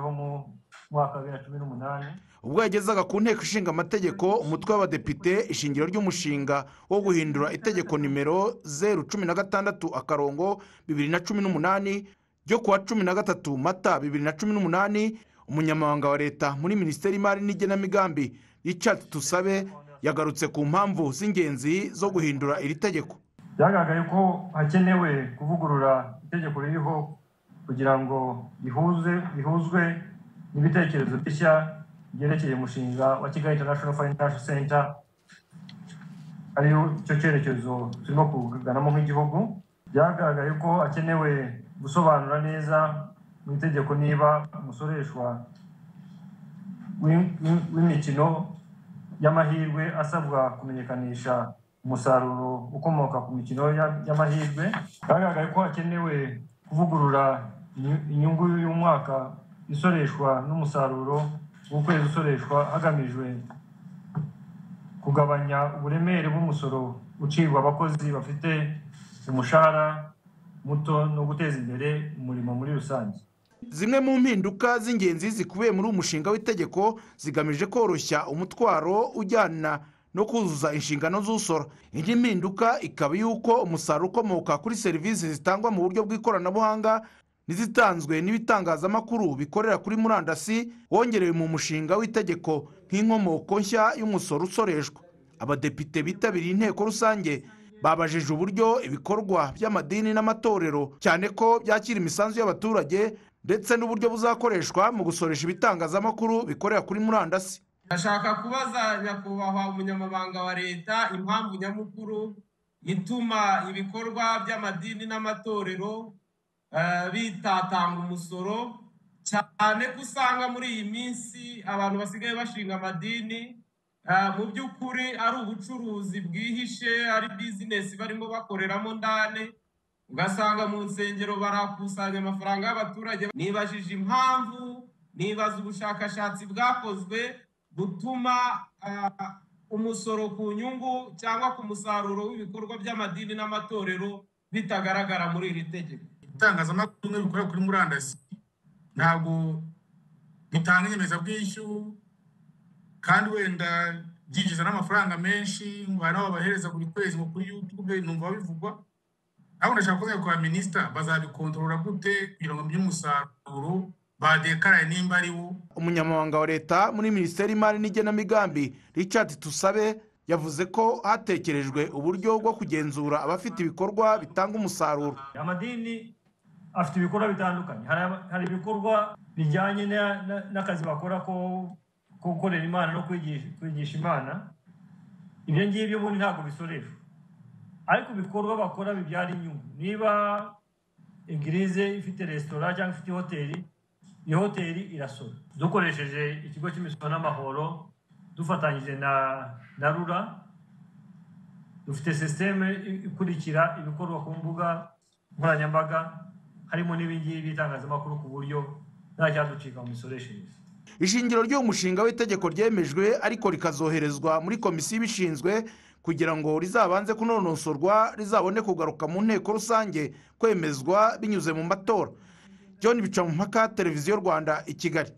wo mu mwaka wa bibiri na cumi n'umunani ubwo yagezaga ku nteko ishinga amategeko umutwe w'abadepite ishingiro ry'umushinga wo guhindura itegeko nimero zeru cumi na gatandatu akarongo bibiri na cumi n'umunani ryo kuwa cumi na gatatu mata bibiri na cumi n'umunani umunyamabanga wa leta muri minisiteri y'imari n'igenamigambi Richard Tusabe yagarutse ku mpamvu z'ingenzi zo guhindura iri tegeko byagaragaye ko hakenewe kuvugurura itegeko ririho kugira ngo rihuze rihuzwe n'ibitekerezo bishya byerekeye umushinga wa kigali international financial center ari cyo cyerekezo turimo kuganamo nk'igihugu byagaragaye ko hakenewe gusobanura neza mu itegeko niba umusoreshwa w'im- w'im- w'imikino y'amahirwe asabwa kumenyekanisha umusaruro ukomoka ku mikino ya- y'amahirwe byagaragaye ko hakenewe kuvugurura inyu- inyungu y'umwaka isoreshwa n'umusaruro w'ukwezi usoreshwa hagamijwe kugabanya uburemere bw'umusoro ucibwa abakozi bafite umushahara muto no guteza imbere umurimo muri rusange zimwe mu mpinduka z'ingenzi zikubiye muri uyu mushinga w'itegeko zigamije koroshya umutwaro ujyana no kuzuza inshingano z'usora indi mpinduka ikaba y'uko umusaruro ukomoka kuri serivisi zitangwa mu buryo bw'ikoranabuhanga n'izitanzwe n'ibitangazamakuru bikorera kuri murandasi wongerewe mu mushinga w'itegeko nk'inkomoko nshya y'umusoro usoreshwa abadepite bitabiriye inteko rusange babajije uburyo ibikorwa by'amadini n'amatorero cyane ko byakira imisanzu y'abaturage ndetse n'uburyo buzakoreshwa mu gusoresha ibitangazamakuru bikorera kuri murandasi ndashaka kubaza nyakubahwa umunyamabanga wa leta impamvu nyamukuru ituma ibikorwa by'amadini n'amatorero eh, bitatanga umusoro cyane ko usanga muri iyi minsi abantu basigaye bashinga amadini eh, mu by'ukuri ari ubucuruzi bwihishe ari bizinesi barimo bakoreramo ndane ugasanga mu nsengero barakusanya amafaranga y'abaturage nibajije impamvu nibaza ubushakashatsi bwakozwe butuma ah, umusoro ku nyungu cyangwa ku musaruro w'ibikorwa by'amadini n'amatorero bitagaragara muri iri tegeko ibitangazamakuru bimwe bikorera kuri murandasi ntabwo bitanga inyemezabwishyu kandi wenda byinjiza n'amafaranga menshi ngo hari n'abo bahereza buri kwezi ngo kuri yutube numva bivugwa ariko ndashaka kubaza kwa minisita bazabikontorora gute kugira ngo by'umusaruro badekaraye nimba ari wo umunyamabanga wa leta muri minisiteri y'imari n'igenamigambi richard tusabe yavuze ko hatekerejwe uburyo bwo kugenzura abafite ibikorwa bitanga umusaruro amadini afite ibikorwa bitandukanye hari ama- hari ibikorwa bijyanye na- na- n'akazi bakora ko ko gukorera imana no kwigisha kwigisha imana ibyo ngibyo ubundi ntabwo bisoreshwa ariko ibikorwa bakora bibyara inyungu niba egirize ifite resitora cyangwa ifite hoteli iyo hoteli irasora dukoresheje ikigo cy'imisoro n'amahoro dufatanyije na na rura dufite sisiteme ikurikira ibikorwa ku mbuga nkoranyambaga harimo n'ibingibi by'itangazamakuru ku buryo nta cyaducika mu misoreshereze ishingiro ry'uwo mushinga w'itegeko ryemejwe ariko rikazoherezwa muri komisiyo ibishinzwe kugira ngo rizabanze kunonosorwa rizabone kugaruka mu nteko rusange kwemezwa binyuze mu matora john bicamumpaka televiziyo rwanda i kigali